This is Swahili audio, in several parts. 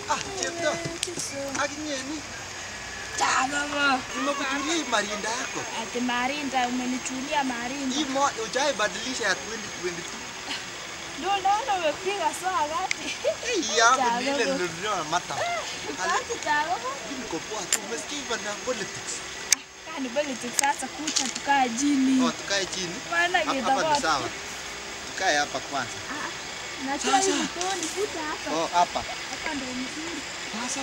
Ah, chepto. Akinye ni. Chagama. Nimekuchulia hii marinda yako. Ati marinda umenichulia marinda. Hii mo ujai badilisha ya 2022. Ndio naona umepiga swala gati. Hii yangu ni ile Chagama. nilionea mata. Ati chagama. Niko poa tu. Umesikia hivyo na politics. Kani politics sasa kucha tukaa jini. Oh, tukae chini. Maana Hapa hapa kitakuwa ni sawa. Tukae hapa kwanza. Najua hii mtoni kucha hapa. Oh, hapa. Hapa ndio mzuri. Sasa.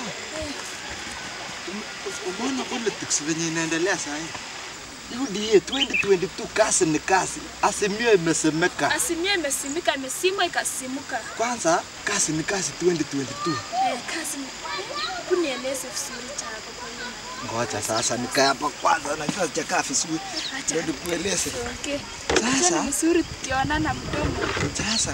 Umeona politics venye inaendelea saa hii? UDA 2022 kasi ni kasi. Azimio imesemeka. Asimia imesimika imesimwa ikasimuka. Kwanza kasi ni kasi 2022. Eh, kazi kunieleze vizuri chako kwa hiyo. Ngoja sasa nikae hapa kwanza, najua sijakaa vizuri. Acha. Ndio nikueleze. Okay. Sasa? Sasa vizuri tukionana mdomo. Sasa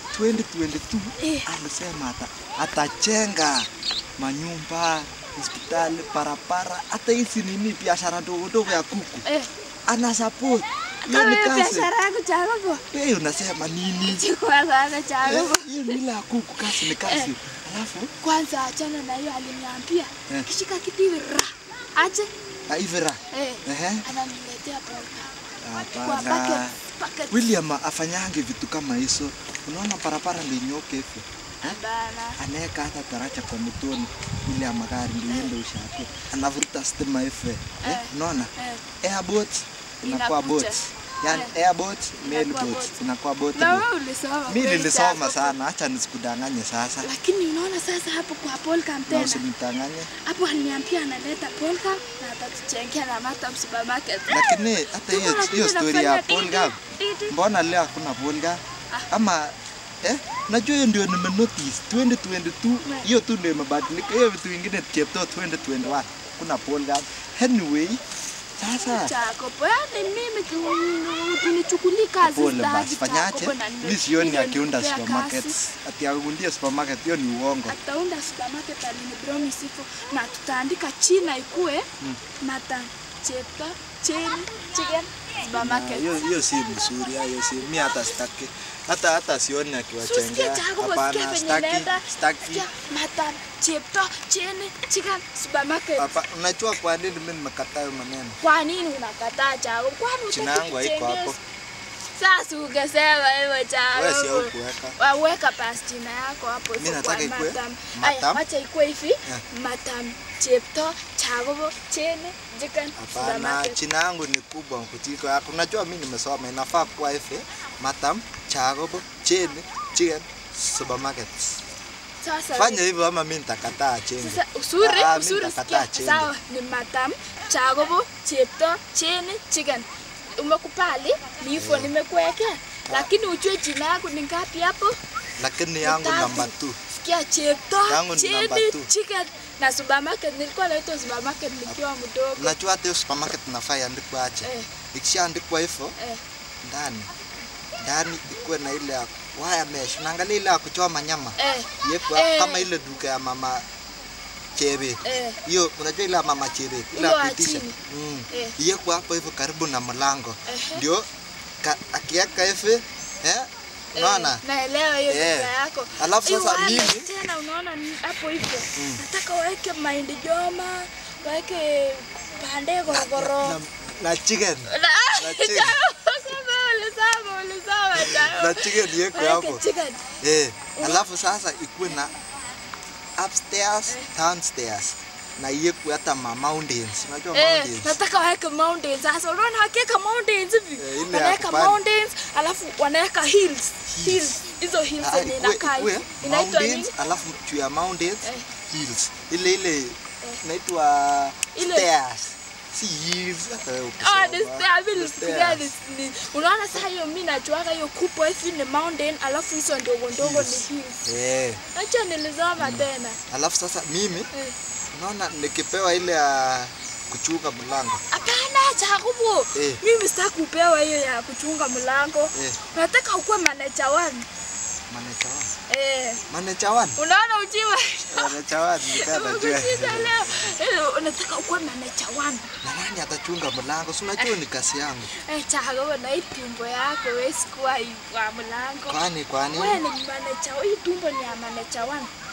2022 Eh. alisema ata atajenga manyumba, hospitali, barabara, hata hizi nini biashara ndogo ndogo ya kuku. Eh, Ana support. Hiyo kama ni hiyo kazi. biashara yako chako. Wewe unasema nini? Chukua sana Eh, chako. Hiyo ni ile ya kuku, kazi ni kazi. Alafu Kwanza achana na hiyo aliniambia. Eh. Kishika kitu hivi ra. Ache. Ivera. Eh. Ehe. Ananiletea polka. Kwa Hapana. bucket. Bucket. William afanyange vitu kama hizo. Unaona barabara linyoke hivyo. Eh? Bana. anaweka hata taracha kwa mtoni ile ya magari ndio iende ushaku, anavuruta stima hivyo eh, Eh. unaona Eh. airboat inakuwa Inakuja. boat yani Eh. airboat mail Inakuwa boat boat. inakuwa boat Na boat. wewe ulisoma. Mimi kweli nilisoma chako. sana, acha nisikudanganye sasa Lakini unaona sasa hapo kwa polka na tena. usinidanganye. Hapo aliniambia analeta polka na atatuchengea na Matam supermarket. Lakini hata hiyo Tuko hiyo nakuja story ya nafanya polga, didi, didi. mbona leo hakuna polga ama eh, najua hiyo ndio nime notice 2022 hiyo tu ndio imebadilika. Hiyo vitu vingine chepto 2021 kuna polga. Anyway, sasa Chako, yaani mimi tu- unichukulii kazi pole staki basi, fanyaje? Chako, na nime- Mimi sioni nime- akiunda nipea supermarket, kazi. ati aundie supermarket, hiyo ni uongo. Ataunda supermarket alinipromise hivyo na tutaandika China ikue Matam Chepto Chini Chicken Ah, supermarket. Hiyo hiyo si mzuri, hiyo si mimi hata sitaki. Hata hata sioni Susikie akiwachengea. chako Hapana, wasikie venye sitaki, naenda. sitaki. Sikia, Matam Chepto Chini Chicken supermarket. Hapa unajua kwa nini mimi nimekataa hiyo maneno? Kwa nini unakataa Chako? Kwani Jina hutaki yangu haiko hapo. kuchengeza? Sasa ungesema hivyo Chako. Wewe si haukuweka. waweka basi jina yako hapo Mimi hivyo kwa nataka ikue Matam. Matam. Aya, wacha ikue hivi Matam Chepto Chagobo Chene Chicken Hapana, supermarket. jina yangu ni kubwa kuliko yako. Unajua mimi nimesoma, inafaa kuwa hivi. Matam, Chagobo, Cheni, Chicken, Supermarket. Sasa Fanya hivyo ama mimi nitakataa cheni. sasa usuri Ah, mimi usuri nitakataa sikia cheni. sawa ni Matam Chagobo Chepto Chene Chicken. Umekupali ni hivyo nimekuwekea. Lakini ujue jina yako ni ngapi hapo? Lakini yangu Tatu. namba 2. Sikia Chepto Yangu ni Chene number two. Chicken na supermarket nilikuwa naitwa supermarket nikiwa mdogo. Unajua hata hiyo supermarket nafaa iandikwe aje? Eh, Ikishaandikwa hivyo eh. ndani ndani ikuwe na ile ya wire mesh. Unaangalia ile ya kuchoma nyama. Eh, Yekwa Eh. kama ile duka ya mama Chebe. eh. Hiyo unajua ile ya mama Chebe, ile Ile ya wa kuitisha. chini. Mm. Eh. Yekwa hapo hivyo karibu na mlango. Ehe. Ndio ka- akiweka hivi eh unaona? Eh, naelewa hiyo Eh. lugha yako. Alafu Hiyo sasa wale mimi- tena unaona ni hapo hivyo. Nataka waeke mahindi joma, waeke pande gorogoro. Na, na chicken. Na na chicken. Sasa ulisema ulisema Na chao. chicken yeko Waeke hapo. chicken. Eh, alafu sasa ikuwe na upstairs, downstairs na iwekwe hata ma mountains. Unajua Eh, mountains? nataka waeke mountains. Sasa unaona wakiweka mountains hivi. Eh, ile ya Wanaweka kupanda. mountains, alafu wanaweka hills. Hills. Hizo hills Ah, zenye ikuwe- inakaa ikuwe hivi. Inaitwa nini? mountains alafu juu ya mountains Eh. hills. Ile ile inaitwa Ile- stairs. Si hills hata wewe Ah, ukisoma. ni stair, mimi Ni nilifikiria stairs. ni- ni- unaona sasa hiyo mimi najuaga hiyo kubwa hivi ni mountain alafu hizo ndogo ndogo ni hills. Eh, Acha nilisoma tena. alafu sasa mimi Eh. unaona nikipewa ile ya kuchunga mlango Hapana, Jacobo. Eh. Mimi sitaki kupewa hiyo ya kuchunga mlango. Eh. Nataka ukuwe manager one. manager wangu Eh. manager wangu Unaona ujiwa? manager wangu nikaa najua Umekushida leo. Eh, unataka ukuwe manager one. na nani atachunga mlango si unajua ni kazi yangu Eh, Jacobo na hii tumbo yako wewe sikuwa wa mlango. kwani kwani Wewe ni manager, hii tumbo ni ya manager one.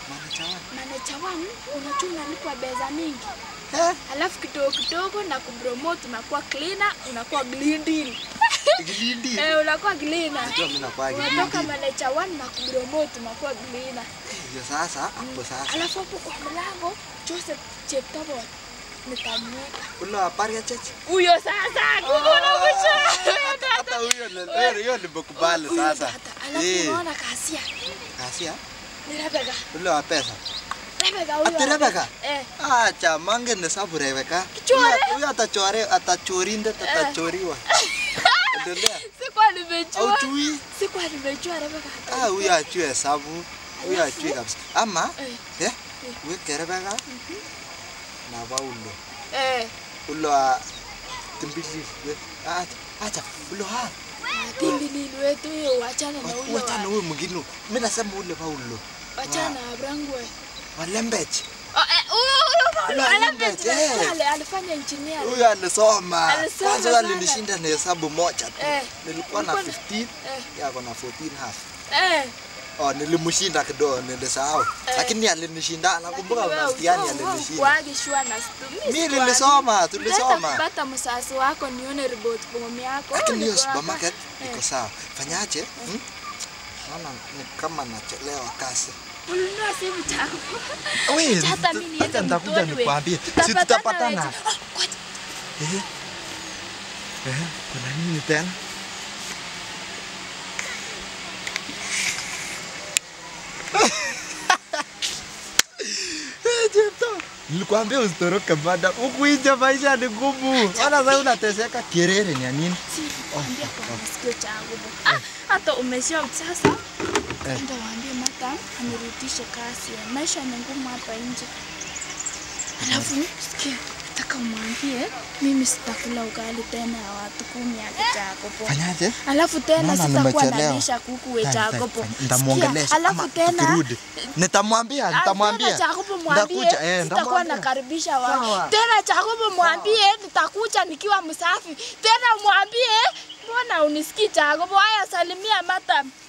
Manager one. Manager one, unajua unalipwa pesa mingi. Eh, Alafu kidogo kidogo na kupromote unakuwa cleaner, unakuwa gliding. Gilindi. Eh, unakuwa cleaner. Najua mimi nakuwa Unatoka Gilindi. manager one na kupromote unakuwa cleaner. Hiyo sasa hapo sasa. Alafu hapo kwa mlango Joseph Cheptabot nitamweka. Ule wa Paria Church. Huyo sasa kuona kucha. Hata huyo ni- huyo huyo nimekubali sasa. Alafu Eh, unaona kasia. Kasia. Ni Rebecca. Ule wa pesa. Rebecca huyo. Ati Rebecca? Eh. Acha mangen hesabu Rebecca. Kichore? Huyo- Huyo atachore atachorindet atachoriwa. Endelea. Sikuwa nimejua. Haujui? Sikuwa nimejua Rebecca. Ah, huyo ajui hesabu. Huyo ajui kabisa. Ama Eh. eh, weke Rebecca na Paulo. Eh. Ule wa Timbili. Acha, acha. Ule wa Timbilili wetu hiyo wachana na huyo. Wachana wa- huyo mwingine. Mimi nasema ule Paulo. Wachana na Abrangwe. Walembech. Oh, eh, huyo huyo Paulo Huyo Alembet, Alembet, eh. ale- alifanya engineer. Huyo alisoma. Alisoma Kwanza sana. alinishinda na hesabu moja tu. Eh. Nilikuwa na Ulikuwa na- 15, Eh. yeye ako na 14 half. Eh. Oh, nilimshinda kidogo nilisahau. Lakini alinishinda. Nakumbuka Lakini wewe mtihani uko- uko alinishinda. kuagi shua na stu- Mimi sikuagi. nilisoma, tulisoma. Nitaenda kupata msasi wako nione report form yako. Lakini hiyo Niko hapa. supermarket Eh. iko sawa. Fanyaje? Hmm? Naona ni kama nachelewa kasi. Ulinunua simu chako. Wewe, Acha hata mimi niende acha nitakuja mtoni we. nikwambie. Si Tutapatana tutapatana. weje. Oh, ngoja. Eh. Eh, kuna nini tena? Eh, Jepto, Nilikwambia usitoroke bada. Huku nje maisha ni ngumu. Wala sasa unateseka kirere ni ya nini? Si, ambia kwa masikio changu. Ah, hata umesha sasa. Eh. Ndio waambie mata anirudishe kasi. Maisha ni ngumu hapa nje. Alafu sikia, nataka umwambie mimi sitakula ugali tena ya watu kumi ya kichakopo. Fanyaje? Alafu tena Naona sitakuwa nimechelewa. nalisha kuku Fine, wechakopo. fine, fine. Nitamuongelesha Alafu ama tena tukirudi. Nitamwambia, nitamwambia. Chakopo mwambie Nitakuja, eh, sitakuwa nitamwambia. nakaribisha Sawa. watu. Tena Chakopo mwambie nitakuja nikiwa msafi. Tena mwambie mbona unisikii Chakopo? Haya salimia madam.